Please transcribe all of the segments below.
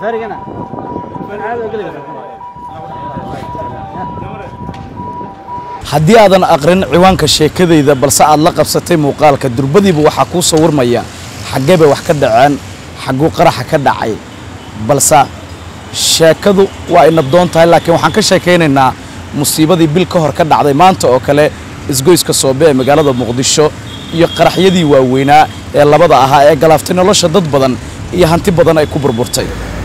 haddii aadan aqrin ciwaanka sheekadayda balse aad la qabsatay muuqaalka durbadiiba waxaa kuu sawirmaya xaggee bay wax ka dhaceen xagguu qaraxa ka dhacay balse sheekadu waa ay nabdoon tahay laakiin waxaan ka sheekaynaynaa musiibadii bil ka hor ka dhacday maanta oo kale isgoyska soobe ee magaalada muqdisho iyo qaraxyadii waaweynaa ee labada ahaa ee galaaftay nolosha dad badan iyo hanti badan ay ku burburtay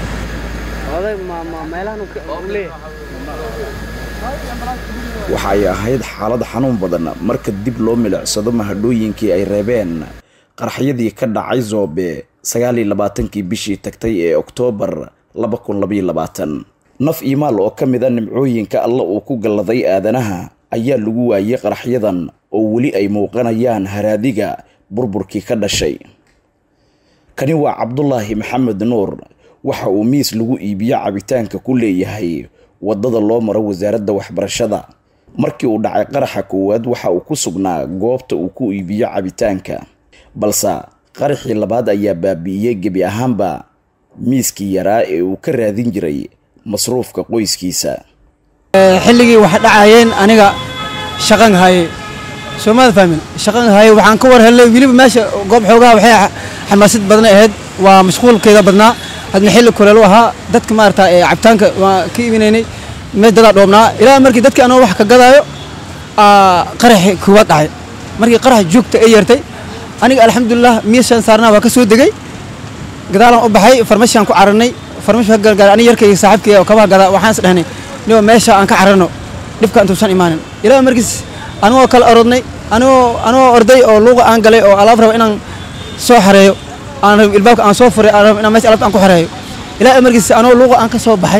waxa ay ahayd xaalad xanuun badan marka dib loo milicsado mahadhooyinkii ay reebeen qaraxyadii ka dhacay zoobe sagaal iyo labaatankii bishii tagtay ee oktoobar laba kun labaiyo labaatan naf iyo maal oo ka mid a nimcooyinka alla uu ku galladay aadanaha ayaa lagu waayey qaraxyadan oo weli ay muuqanayaan haraadiga burburkii ka dhashay kani waa cabdulaahi maxamed nuur waxa uu miis lagu iibiyo cabitaanka ku leeyahay waddada loo maro wasaaradda waxbarashada markii uu dhacay qaraxa koowaad waxa uu ku sugnaa goobta uu ku iibiyo cabitaanka balse qaraxii labaad ayaa baabi'iyey gebi ahaanba miiskii yaraa ee uu ka raadin jiray masruufka qoyskiisa xilligii wax dhacayeen aniga shaqan haye soomaad fahmin shaqan haye waxaan ka war helay weliba meesha goob xoogaha waxay xamaasad badan ahayd waa mashquulkeeda badnaa hadna xilli kuleel u ahaa dadka maarata cabitaanka waan ka iibinaynay meel dadaa dhoobnaa ilaa markii dadkii anoo wax ka gadaayo qaraxi koowaad dhacay markii qarax joogta ay yeertay aniga alxamdulilah miishaan saarnaa waa ka soo degay gadaalaan u baxay farmashiaan ku cararnay farmashi ka galgaar aniga yarkayga saaxiibkayga oo kabaha gadaa waxaan is dhahnay niba meesha aan ka cararno dhibka intuusan imaanin ilaa markiis anigoo kala orodnay anigoo anigoo orday oo luuqa aan galay oo alaab raba inaan soo xareeyo aan rab ilbaabka aan soo furay aan rab inaan meesha alaabta aan ku xareeyo ilaa markiis anigoo luuqa aan ka soo baxay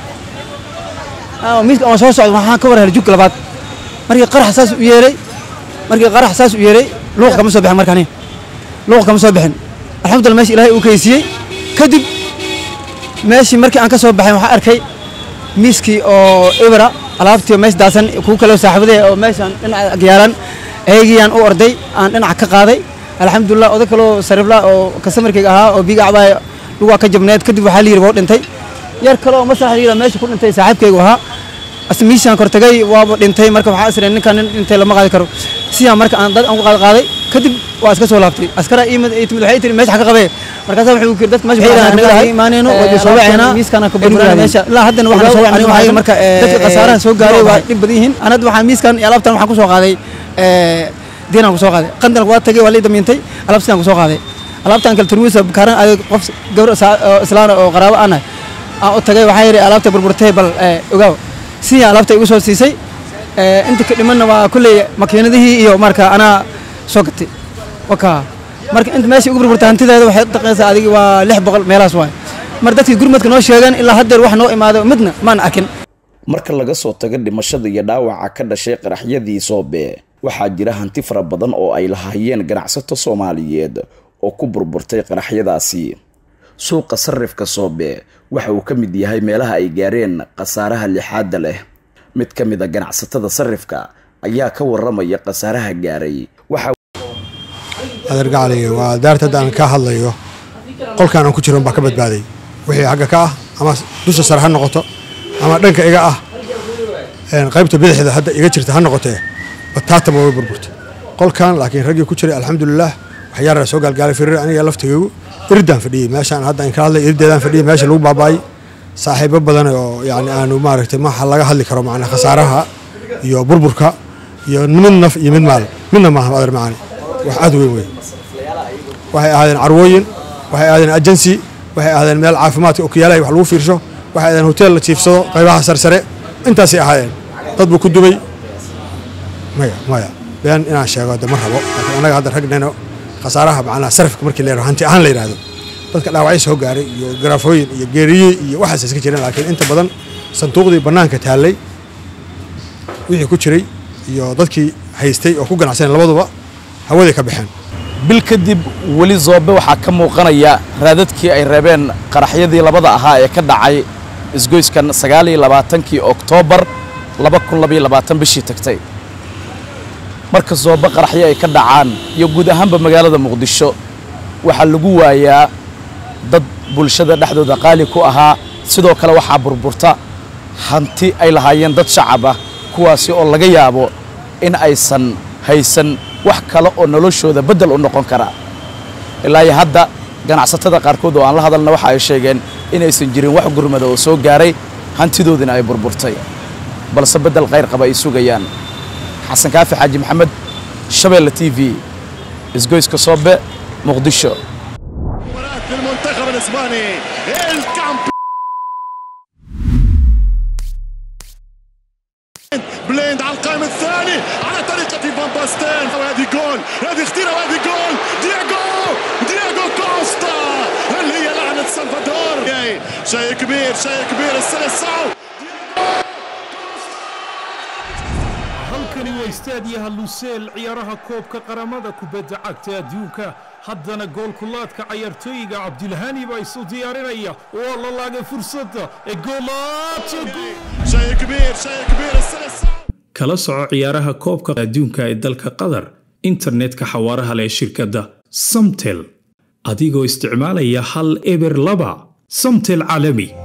miiska aan soo socdo waxaan ka war helay jug labaad markii qarax saas u yeeray markii qarax saas u yeeray luuqa kama soo bixin markaani luuqa kama soo bixin alxamdulillah meesha ilaahay uu kaysiiyey kadib meeshii markii aan ka soo baxay waxaan arkay miiskii oo ibra alaabtii meesha daasan kuwa kale saaxiibadee oo meeshaan dhinaca agyaalan eegiyaan u orday aan dhinaca ka qaaday alxamdulilah oday kaloo sariifla oo kasamarkayga ahaa oo biiga cabaa lugaa ka jabneed kadib waxaa la yidhi waa dhintay yar kale oo maslaxa yidha meesha ku dhintay saaxiibkaygu ahaa miishaan kortagay waaba dhintay marka waxaa isreen ninkaan nin dhintay lama qaadi karo sidaan marka aan dad aan ku qaad qaaday kadib waa iska soo laabtay askaraa iimid ay timid waxay tiri meesha ka qabee markaasa wuxuu kiri dadka meesha imaanayno waa soo wacayna miiskana ka burburana meesha ilaa haddana waxaan soo wacnay waxay marka dadka khasaaraha soo gaaray waa dhib badan yihiin anad waxaa miiskan iyo alaabtan waxaan ku soo qaaday diinaan ku soo qaaday qandalka waa tagay waa la damiintay alaabtaan ku soo qaaday alaabtaan kale turmuusa kaaran adeeg qof gabar islaana oo qaraabo aan aan u tagay waxaa yidhi alaabta burburtay bal ogaaw sidii alaabta igu soo siisay inta ka dhimanna waa kulley makiinadihii iyo marka anaa soo gatay waka marka inta meesha ugu burburtay hantideeda waxay dhaqaysaa adigi waa lix boqol meelahaas waay mar dadkii gurmadka noo sheegeen ilaa haddeer wax noo imaado midna maan arkin marka laga soo tago dhimashada iyo dhaawaca ka dhashay qaraxyadii soobe waxaa jira hanti fara badan oo ay lahaayeen ganacsato soomaaliyeed oo ku burburtay qaraxyadaasi suuqa sarifka soobe waxa uu ka mid yahay meelaha ay gaareen khasaaraha lixaadda leh mid ka mid a ganacsatada sarifka ayaa ka waramaya khasaaraha gaaray adeergacaliga waa daarta hadda aan ka hadlayo qolkaan aan ku jiro baa ka badbaaday wixii xagga ka ah ama dusha sare ha noqoto ama dhanka iga ah qaybta bidixda hadda iga jirta ha noqotee bataataba way burburtay qolkan laakiin raggii ku jiray alxamdulilah waxyaara soo gaalgaalay firir aniga laftigaygu iridaan fadhiyey meeshaan hadda aan ka hadlay irideedaan fadhiyey meesha lagu baabaayay saaxiibo badan oo yani aanu maaragtay maxa laga hadli karo macnaa khasaaraha iyo burburka iyo mid naf iyo mid maal midna maaha adeer macaani wax aad weyn wey waxay ahaadeen carwooyin waxay ahaadeen agency waxay ahaadeen meel caafimaadka okiyaalaha wax lagu fiirsho waxay ahaadeen hotel la jiifsado qaybaha sarsare intaasay ahaayeen dad buu ku dubay maya maya been inaan sheego de ma rabo laakiin annaga hadda ragnayno khasaaraha macnaha sarifka markii la yidhahdo hanti ahaan la yidhahdo dadka dhaawacyo soo gaaray iyo garaafooyin iyo geeriye iyo waxaas iska jireen laakiin inta badan sanduuqdii bannaanka taallay wixii ku jiray iyo dadkii haystay oo ku ganacsanay labaduba hawaday ka baxeen bil kadib weli zoobe waxaa ka muuqanaya raadadkii ay reebeen qaraxyadii labada ahaa ee ka dhacay isgoyskan sagaal iyo labaatankii oktoobar laba kun labaiyo labaatan bishii tagtay marka zoobe qaraxyo ay ka dhacaan iyo guud ahaanba magaalada muqdisho waxaa lagu waayaa dad bulshada dhexdooda qaali ku ahaa sidoo kale waxaa burburta hanti ay lahaayeen dad shacab ah kuwaasi oo laga yaabo in aysan haysan wax kale oo noloshooda beddel u noqon kara ilaa iyo hadda ganacsatada qaarkood oo aan la hadalna waxa ay sheegeen inaysan jirin wax gurmada oo soo gaaray hantidoodina ay burburtay balse beddel khayr qaba ay sugayaan xasan kaafi xaaji maxamed shabeelle t v isgoyska soobe muqdisho مباراة المنتخب الاسباني الكامب بليند على القائم الثاني على طريقة فان باستين وهذه جول هذه خطيرة وهذه جول دياغو دياغو كوستا اللي هي لعنة سلفادور جاي. شيء كبير شيء كبير السلسعو halkani waa istaadiyaha luseel ciyaaraha koobka qaramada kubadda cagta adduunka haddana goolkulaadka cayaartooyiga cabdilhani baa isu diyaarinaya waa la laagay fursadda ee goolaadka guud شيء كبير شيء كبير السلسعو kala soco ciyaaraha koobka adduunka ee dalka qatar internetka xawaaraha leh ee shirkadda samtel adigoo isticmaalaya hal eber laba samtel caalami